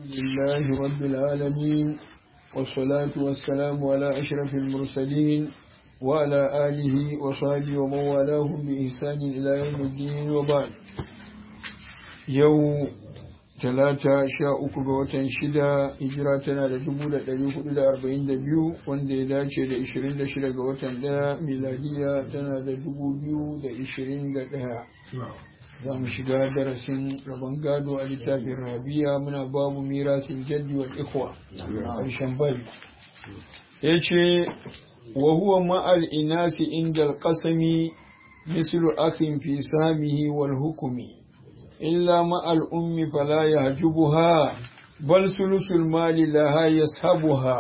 لله رب العالمين والصلاة والسلام على أشرف المرسلين وعلى آله وصحبه ومن والاهم بإحسان إلى يوم الدين وبعد يوم talata sha uku ga watan shida hijira tana da dubu da ɗari hudu da arba'in da biyu wanda ya dace da ishirin da shida ga watan ɗaya miladiya tana da dubu biyu da ishirin da ɗaya za mu shiga darasin rabon gado a littafin rabiya muna babu mirasin jaddi wal ikhwa ƙarshen bari ya ce wa huwa ma'al inasi inda alƙasami mislu akhin fi samihi wal hukumi إلا مع الأم فلا يهجبها بل ثلث المال لها يسحبها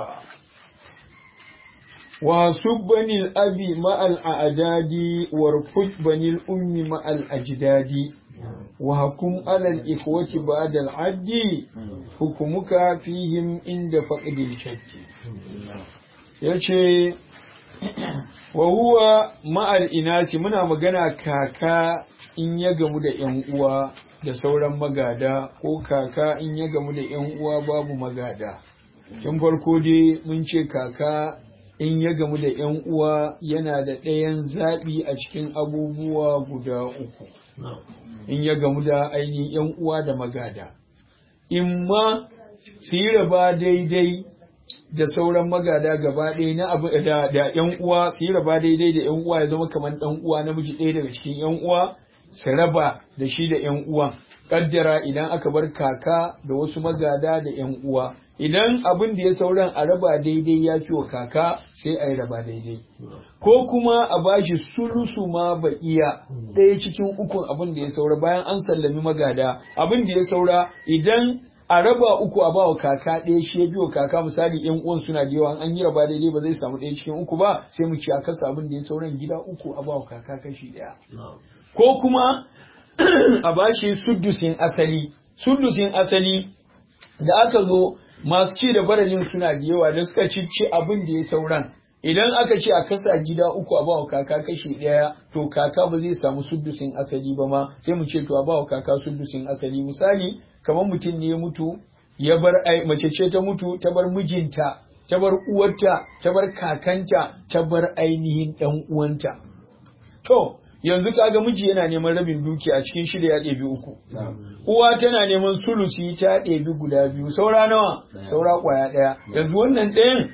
وحسب بني الأب مع الأعداد وارفض بني الأم مع الأجداد وحكم على الإخوة بعد العد حكمك فيهم عند فقد الشد yace wa huwa ma'al inasi muna magana kaka in ya gamu da ‘yan uwa da sauran magada ko kaka in ya gamu da ‘yan uwa babu magada. Tun farko dai mun ce kaka in ya gamu da ‘yan uwa yana da ɗayan zaɓi a cikin abubuwa guda uku. In ya gamu da ainihin ‘yan uwa da magada. In ma su yi raba daidai da sauran magada gaba ɗaya na abu da da ƴan uwa su yi raba daidai da ƴan uwa ya zama kamar ɗan uwa namiji ɗaya daga cikin ƴan uwa su raba da shi da ƴan uwan kaddara idan aka bar kaka da wasu magada da ƴan uwa idan abin da ya sauran a raba daidai ya fi wa kaka sai a yi raba daidai ko kuma a bashi sulusu ma ba iya ɗaya cikin ukun abin da ya saura bayan an sallami magada abin da ya saura idan a raba uku a bawa kaka ɗaya shi ya biyo kaka misali yan uwan suna da yawa an yi raba daidai ba zai samu ɗaya cikin uku ba sai mu ci a kasa abin da ya sauran gida uku a bawa kaka kashi ɗaya ko kuma a bashi suddusin asali suddusin asali da aka zo masu ci da baralin suna da yawa da suka ci abin da ya sauran idan aka ce a kasa gida uku a bawa kaka kashi ɗaya to kaka ba zai samu suddusin asali ba ma sai mu ce to a bawa kaka suddusin asali misali kamar mutum ne ya mutu ya bar mace ce ta mutu ta bar mijinta ta bar uwarta ta bar kakanta ta bar ainihin ɗan uwanta to yanzu kaga miji yana neman rabin duki a cikin shida ya ɗebi uku uwa tana neman sulusi ta ɗebi guda biyu saura nawa saura ƙwaya ɗaya yanzu wannan ɗayan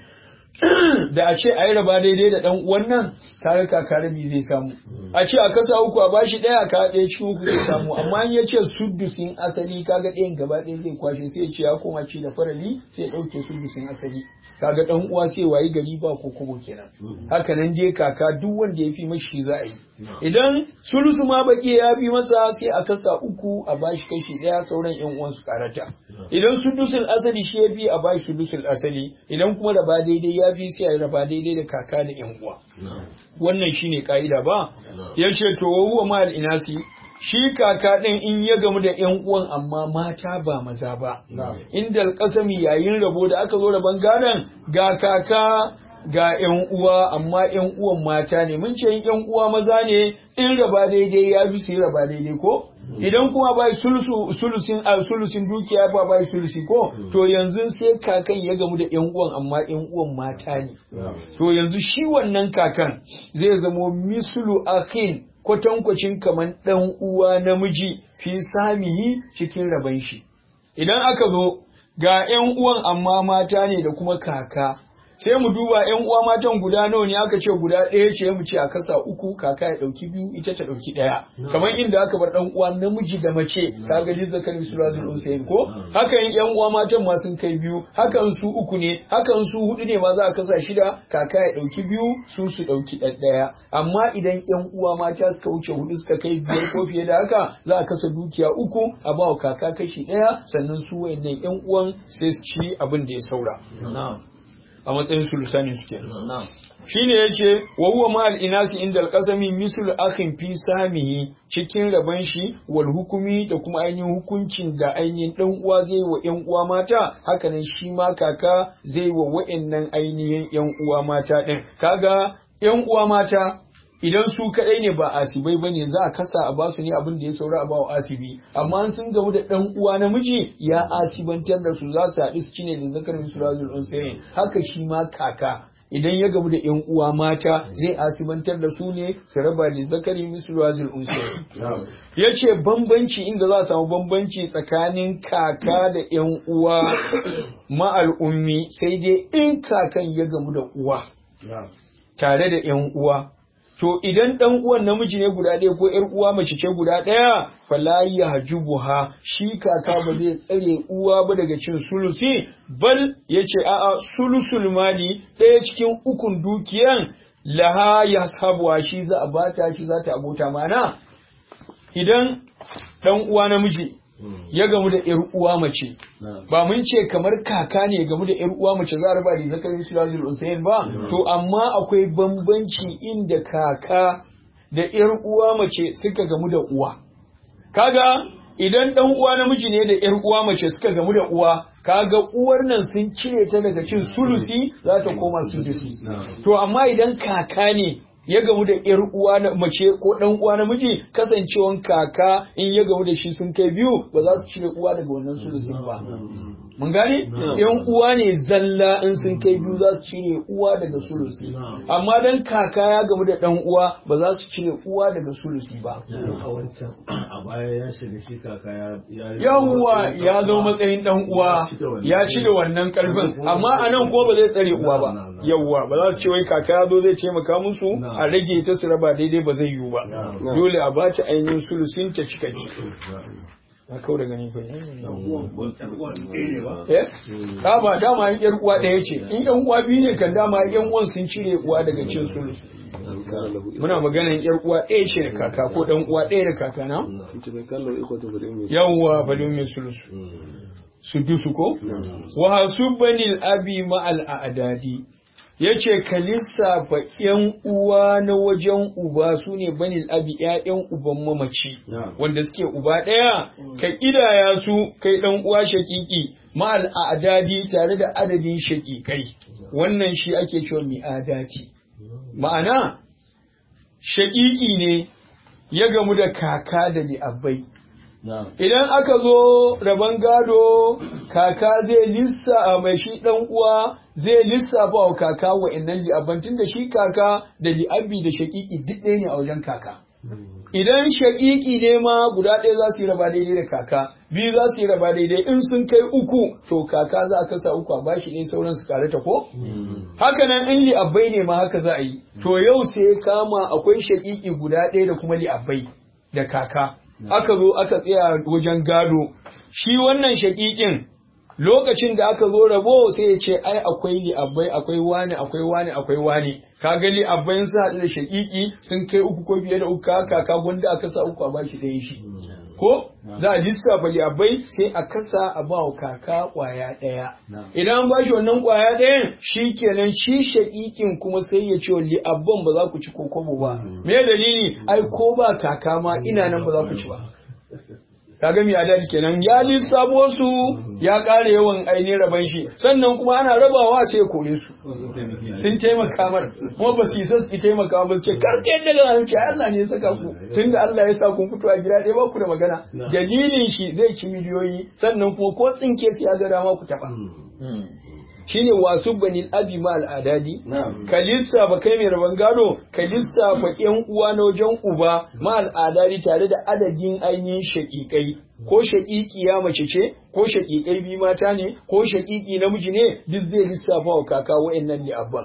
da a ce a yi raba daidai da ɗan uwan nan tare kaka rabi zai samu a ce a kasa uku a bashi ɗaya ka ɗaya cikin uku zai samu amma in ya ce suddusin asali kaga ɗayan gaba ɗaya zai kwashe sai ya ce ya koma ci da farali sai ya ɗauke suddusin asali kaga ɗan uwa sai wayi gari ba ko kobo kenan haka nan dai kaka duk wanda ya fi mashi za a yi idan sulusu ma baki ya fi masa sai a kasa uku a bashi kashi ɗaya sauran yan uwan su karata idan suddusul asali shi ya fi a bashi suddusul asali idan kuma raba daidai ya fi sai a raba daidai da kaka da yan uwa wannan shine ka'ida ba ya ce to huwa ma inasi shi kaka ɗin in ya gamu da ‘yan uwan amma mata ba maza ba, inda alƙasami yayin rabo da aka zo rabon gadon ga kaka ga ‘yan uwa amma ‘yan uwan mata ne, mun ce ‘yan uwa maza ne in raba daidai ya fi su yi raba daidai ko? Idan kuma bai sulusin sulusin dukiya ba bai sulusi ko to yanzu sai kakan ya gamu da ‘yan uwan amma ‘yan uwan mata ne. To yanzu shi wannan kakan zai zamo mislu akhin kwatankwacin kamar ɗan uwa namiji fi samihi cikin raban shi. Idan aka zo ga ‘yan uwan amma mata ne da kuma kaka, sai mu duba ‘yan uwa matan guda nawa ne aka ce guda ɗaya ce mu ce a kasa uku kaka ya ɗauki biyu ita ta ɗauki ɗaya. Kamar inda aka bar ɗan uwa namiji da mace ka ga jizza kan Sulazul Usain ko? Hakan ‘yan uwa matan ma sun kai biyu, hakan su uku ne, hakan su hudu ne ma za a kasa shida kaka ya ɗauki biyu su su ɗauki ɗaya. Amma idan ‘yan uwa mata suka wuce hudu suka kai biyar ko fiye da haka za a kasa dukiya uku a ba wa kaka kashi ɗaya sannan su wayannan ‘yan uwan sai su ci abin da ya saura. a matsayin sulusanin su kenan shine yace wa huwa ma al-inasi inda al-qasami mislu akhin fi samihi cikin raban shi wal hukumi da kuma ainihin hukuncin da ainihin dan uwa zai wa yan uwa mata hakanan shi ma kaka zai wa wa'annan ainihin yan uwa mata din kaga yan uwa mata idan su kadai ne ba asibai bane za a kasa a basu ne abin da ya saura a bawa asibi amma sun gamu da dan uwa namiji ya asibantar da su za su haɗu su cine da zakar misurajul unsayin haka shi ma kaka idan ya gamu da yan uwa mata zai asibantar da su ne su raba da zakari misurajul unsayin ya ce bambanci inda za a samu bambanci tsakanin kaka da yan uwa ma'al ummi sai dai in kakan ya gamu da uwa tare da yan uwa to idan dan uwan namiji ne guda ɗaya ko ƴar uwa mace ce guda ɗaya fala yahjubuha shi kaka ba zai tsare uwa ba daga cin sulusi bal yace a'a sulusul mali ɗaya cikin ukun dukiyan laha yashabuha shi za a bata shi za ta abota mana idan dan uwa namiji ya gamu da ƴar uwa mace ba mun ce kamar kaka ne gamu da ƴar uwa mace za a raba da zakarin sulazul usayn ba to amma akwai bambanci inda kaka da ƴar uwa mace suka gamu da uwa kaga idan dan uwa namiji ne da ƴar uwa mace suka gamu da uwa kaga uwar nan sun cire ta daga cin sulusi za ta koma sudusi to amma idan kaka ne ya gamu da ƴar uwa na mace ko ɗan uwa namiji kasancewan kaka in ya gamu da shi sun kai biyu ba za su cire uwa daga wannan sulusin ba mun gane ƴan uwa ne zalla in sun kai biyu za su cire uwa daga sulusi amma dan kaka ya gamu da ɗan uwa ba za su cire uwa daga sulusi ba a wancan a baya ya shiga shi kaka ya yawwa ya zo matsayin ɗan uwa ya cire wannan karfin amma a nan ko ba zai tsare uwa ba yawwa ba za su ce wai kaka ya zo zai taimaka musu a rage ta su raba daidai ba zai yiwu ba dole a bata ainihin sulusin ta cika ci na kau da gani fa eh ta ba dama yan yar uwa ɗaya ce in yan uwa biyu ne kan dama yan uwan sun cire uwa daga cin sulus muna maganan yar uwa ɗaya ce da kaka ko dan uwa ɗaya da kaka na yawwa balin mai sulus su dusu ko wa hasubanil abi ma al a'dadi ya ce ka lissafa ‘yan uwa na wajen uba su ne banil abi ‘ya'yan uban mamaci wanda suke uba ɗaya ka ƙidaya su kai ɗan uwa shakiki ma'al adadi tare da adadin shakikai wannan shi ake cewa mi'adati ma'ana shakiki ne ya gamu da kaka da li'abbai Idan aka zo rabon gado, kaka zai lissa mai shi ɗan uwa zai lissafa wa kaka wa'annan li'abantin da shi kaka da li'abbi da shaƙiƙi duk ɗaya ne a wajen kaka. Idan shaƙiƙi ne ma guda ɗaya za su yi raba daidai da kaka, biyu za su yi raba daidai in sun kai uku to kaka za a kasa uku a bashi ɗaya sauran su kare ta ko? Haka nan in li'abbai ne ma haka za a yi. To yau sai kama akwai shaƙiƙi guda ɗaya da kuma li'abbai da kaka. aka zo aka tsaya wajen gado shi wannan shaƙiƙin lokacin da aka zo rabo sai ya ce ai akwai li'abbai akwai wani akwai wani akwai wani ka ga li'abbai sun haɗu da shaƙiƙi sun kai uku ko fiye da uku kaka gwanda aka sa uku a bashi ɗaya shi ko za a lissafa li'abbai sai a kasa a ba wa kaka ƙwaya ɗaya idan an bashi wannan ƙwaya ɗayan shi kenan shi shaƙiƙin kuma sai ya ce wa li'abban ba za ku ci ko kobo ba me dalili ai ko ba kaka ma ina nan ba za ku ci ba kaga mi adadi kenan ya lissafo su ya ƙara yawan ainihin raban shi sannan kuma ana rabawa sai ya kore su sun taimaka mar kuma ba su isa su taimaka ba su ce karke yadda da zalunci Allah ne ya saka ku tunda Allah ya sa kun fito a gida ɗaya ba ku da magana dalilin shi zai ci miliyoyi sannan kuma ko tsinke su ya ga dama ku taɓa shine wasu banil abi ma al'adadi ka lissafa kai mai rabon gado ka lissafa yan uwa na wajen uba ma al'adadi tare da adadin ainihin shakikai ko shakiki ya mace ce ko shakikai bi mata ne ko shakiki namiji ne duk zai lissafa wa kaka wa'annan ne abban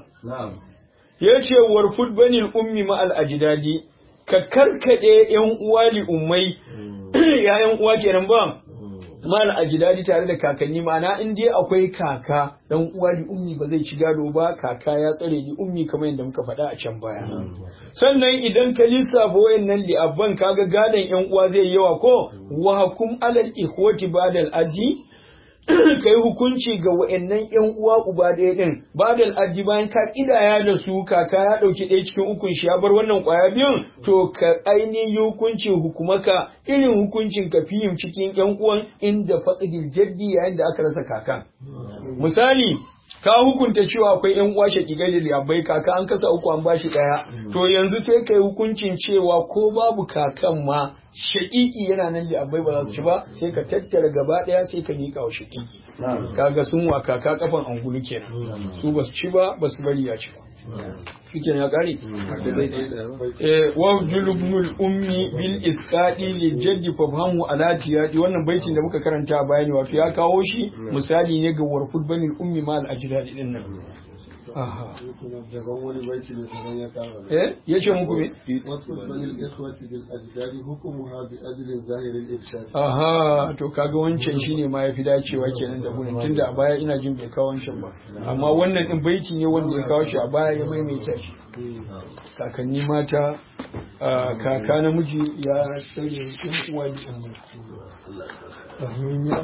ya ce warfud banil ummi ma al'ajidadi ka karkade yan uwa li ummai ya yan uwa kenan ba mal ajidadi tare da kakanni ma'ana in dai akwai kaka dan uwa li ummi ba zai ci gado ba kaka ya tsare li ummi kamar yadda muka faɗa a can baya sannan idan ka lissafa wayannan li abban kaga gadon yan uwa zai yawa ko wa hukum alal ikhwati badal addi kai hukunci ga wa'annan yan uwa uba ɗaya din badal addi bayan ka kidaya da su kaka ya ɗauki ɗaya cikin ukun shi ya bar wannan ƙwaya biyun to ka ainihin hukunci hukumaka irin hukuncin ka fihim cikin yan uwan inda faqdil jaddi yayin da aka rasa kakan misali ka hukunta cewa akwai yan uwa shakikai da liyabai kaka an kasa uku an bashi daya to yanzu sai kai hukuncin cewa ko babu kakan ma shakiki yana nan liyabai ba za su ci ba sai ka tattara gaba daya sai ka miƙa wa shakiki kaga sun wa kaka kafan angulu kenan su ba su ci ba ba su bari ya ci ba shikenan ya kare eh wa julubnul ummi bil isqadi li jaddi fafhamu ala tiyadi wannan baitin da muka karanta a bayani wato ya kawo shi misali ne ga warfud banil ummi ma al ajdadi din nan aha daban wani baiti ne sanan ya kara eh yace muku me wasu banil ikhwati bil ajdadi hukumuha bi adlin zahiril irshad aha to kaga wancan shine ma yafi dacewa kenan da gurin tunda a baya ina jin bai kawo wancan ba amma wannan din baiti ne wanda ya kawo shi a baya ya maimaita shi kakanni mata ah, kaka namiji ya sanya yan uwa da yan mata. Amin ya